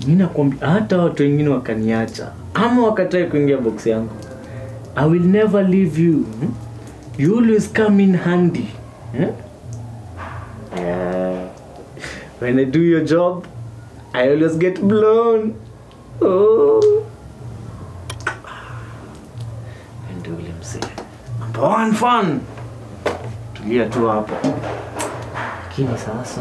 mi nakwambia hata watu wengine wakaniacha ama wakatai kuingia box yangu i will never leave you hmm? you always come in handy hmm? uh, when i do your job i always get blown oh. ndio ule msee number one fun tulia tu hapo lakini sasa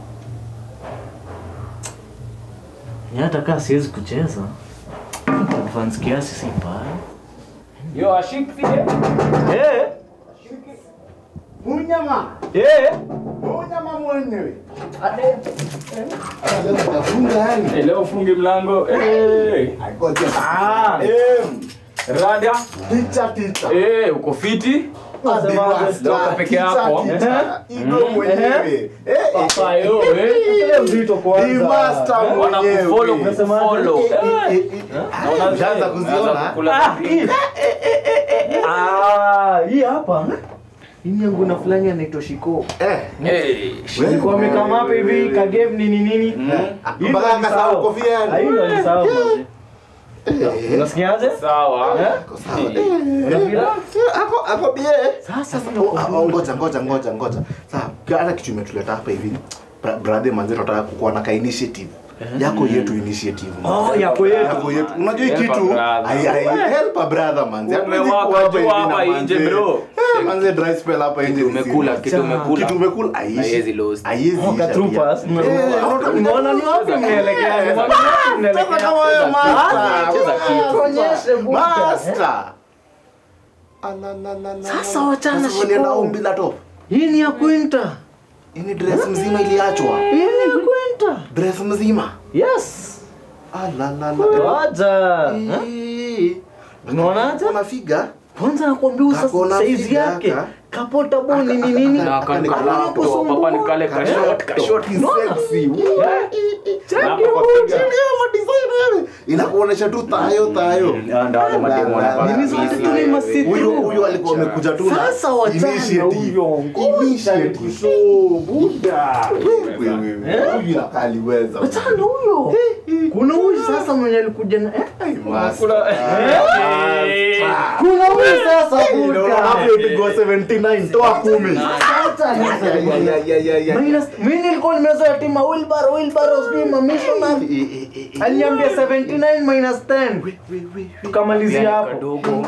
ni hata kaa siwezi kucheza advance kiasi si mbaya Yo, ashik vile. Eh, Munyama, eh. munyama mwenyewe. Leo nitafunga yani. Eh, leo ufunge mlango. Eh. Ngoja. Ah, Eh, Rada. ticha ticha. Eh, uko fiti? Leo uko peke yako. Igo mwenyewe. Eh, eh, Papa yo, eh. ile mzito ni kwanza. master Wana mwenyewe. kufollow, Unasema aje? kufollow. Eh, eh, eh, eh. Naona Ushaanza kuziona? unaanza kukula Ah, vipi? hii. Ah, hii hapa. Hii ni yangu na fulani anaitwa Shiko. Eh, Eh, Nilikuwa amekama hapa hivi ka game nini nini. Hii mpaka ndo akasahau nisahau. kofia yani. Ah, hii ndo nisahau basi. Eh, Unasikiaje? sawa. Eh? ako sawa. Eh. Eh, Unafeel? ako ako bie. Sasa Sasa mimi oh, ah, oh, ngoja ngoja ngoja ngoja. Sasa hata kitu imetuleta hapa hivi. Bra- Brother manzi tunataka kukuwa na ka initiative. Yako yetu initiative. manzi. Oh, yako yetu. Yako yetu. Unajua hii Help a kitu brother. ai ai help a brother manzi. Hatuwezi Umewaka kuwa hapa juu hivi na hapa manzi. nje, bro. Eh, manzi dry spell hapa nje. ni Umekula, serious. kitu umekula. Kitu umekula aishi. Haiwezi lost. Haiwezi Oh, isha ka troopers. pia. Eh, Unaona ni wapi mnaelekea? Ni wapi Sasa mnaelekea? kama wewe master. Cheza kitu. Tuonyeshe buda. Master. Ala, la, la, la, Sasa la. wachana Sasa walienda Shiko. home bila top. Hii ni ya Quinta. Ini dress mzima iliachwa. Hii ni ya Quinta. Dress mzima. Yes. Ala, la, la. Waja. Eh? Eh. Unaonaje? Una figa? Kwanza nakwambia usa Kakona size figa yake. aka. Kapota boni ni nini? Na Aka- kani aka- kala aka- hapo. Papa ni kale ka short, ka short. Sexy. Cheki Na hapo kwa huyu. figa. inakuonesha tu tayo tayo Ah, ndio wale mademu wanapaka Nini zote busy tu ni wewe. masitu. huyo huyo alikuwa amekuja tu na Sasa wachana initiative. huyo. Initiative. Buda. Wewe, wewe, huyu inakaa aliweza. Wachana huyo. Kuna huyu sasa mwenye alikuja na eh? Ai, master. Kuna- Eh? Kuna huyu sasa Eh, unaona buda. hapo ipigwa 79 toa 10. Sasa Ya, ya, ya, ya, ya, ya. Minus, mimi nilikuwa nimezoea tima wheelbarrow wheelbarrow sijui ma missionary. Eh, eh, eh, eh. Aliniambia 79 minus 10. We, we, we. Tukamalizia Pia ni hapo. kadogo.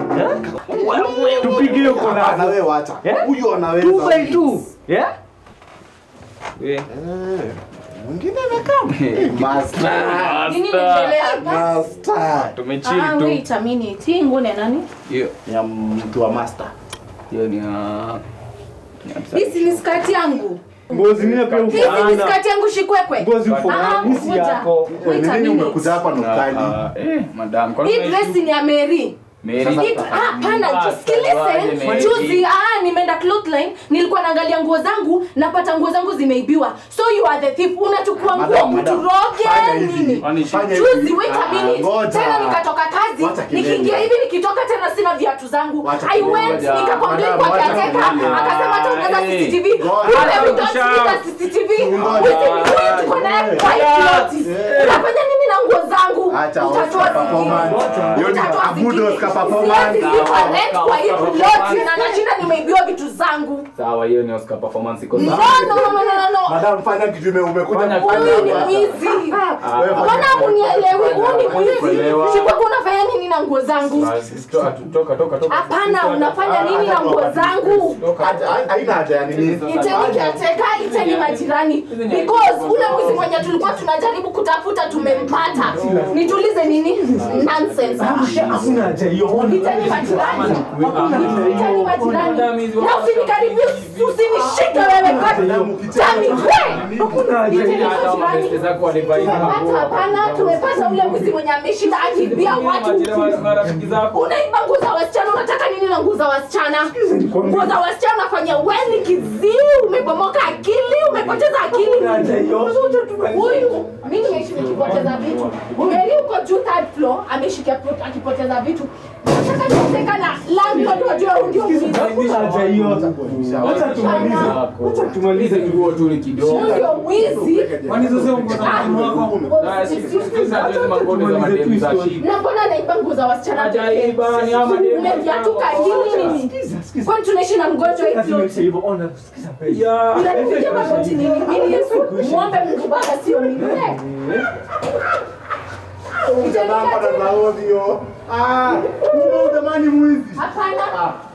Eh? Tupige hiyo Ah, na collab. wewe wacha. Eh? Huyo anaweza. 2 by 2. Yeah? Eh. Eh, Mwingine amekaa. Eh, master. Nini inaendelea hapa? Master. Tumechill Ah, tu. wait a minute. Hii nguo ni ya nani? Hiyo Ya mtu wa master. hiyo ni ya ni ya Hii si ni skati yangu. Nguo zingine pia Hii si ni ufaana. skati yangu shikwekwe. Nguo zifuana. Ah, Hii si ngoja. yako. Wait a Nini minute. umekuja hapa na ukali? Ah, eh, madam. Kwa Hii nini dress ni ya Mary. Mary? Hii- ah, Hapana, Ah, jisikilize. Mary. Juzi ah, nimeenda clothesline, nilikuwa naangalia nguo zangu, napata nguo zangu zimeibiwa. So you are the thief. Unachukua nguo Madam, madam. kuturoge Fanya hivi. nini? Kwani Fanya Juzi hivi. wait a Ah, minute. ngoja. Tena nikatoka kazi, Wacha kelele. nikiingia hivi nikitoka tena sina viatu zangu. Wacha I kelele. went Ngoja. nikamwambia Madam, kwa wacha kiateka, kelele. akasema hata unaza Eh. CCTV. Ngoja. Kumbe we don't Ngoja. see the CCTV. Ngoja. Within wewe tuko naye kwa hii plot. Eh. Unafanya nini na nguo zangu? Acha Utatoa Oscar zingine. performance. Hiyo ni Utatoa Abudo zingine. Oscar performance. Siwezi lipa rent kwa hii plot na nashinda nimeibiwa vitu zangu. Sawa, hiyo ni Oscar performance iko No, sawa. no, no, no, no, no. Madam, fanya kitu ime- umekuja Fanya kufanya Huyu ni hapa. mwizi. Wewe fanya Mbona munielewi? Huyu ni mwizi. Kuelewa. Shikwa unafanya nini na nguo zangu? Basi, toka tu, toka, toka, toka. Hapana, unafanya nini na Hata nguo wakati- zangu? Toka. Haja- haina haja ya nini. Iteni kiateka, iteni majirani. Because ule mwizi mwenye tulikuwa tunajaribu kutafuta tumempata. Nitulize nini? Nonsense. Hakuna haja hiyo. Iteni majirani. Iteni majirani. Na usinikaribie, usinishike wewe God. Tami, we! Hakuna haja Iteni hiyo. Hata majirani. mabeste zako walivaiwa Tumepata nguo. hapana, tumepata ule mwizi mwenye ameshinda akibia watu Majirani, marafiki zako. unaiba nguo za wasichana unataka nini na nguo za wasichana nguo za wasichana unafanya weni kiziu umebomoka akili umepoteza akili Hakuna haja hiyo. huyu mi nimeishi nikipoteza vitu umeri uko juu third floor ameshikia pot- akipoteza vitu nataka nioteka na landlord wajue huyu ndio mwizi Wacha tumalize nguo tu ni kidogo. huyu ndio mwizi Kwani sasa uko na Ah. mkono wako? Na si- si- si- si- hatuwezi mangoni za mademu za shida. na mbona anaiba nguo za wasichana pekee? Hajaiba, ni ama mademu. Umeviatuka hili nini kwani tunaishi na mgonjwa hii float? Ya. Unanipigia magoti nini mimi Yesu muombe Mungu Baba sio mimi Eh. Jamani, mwizi. Hapana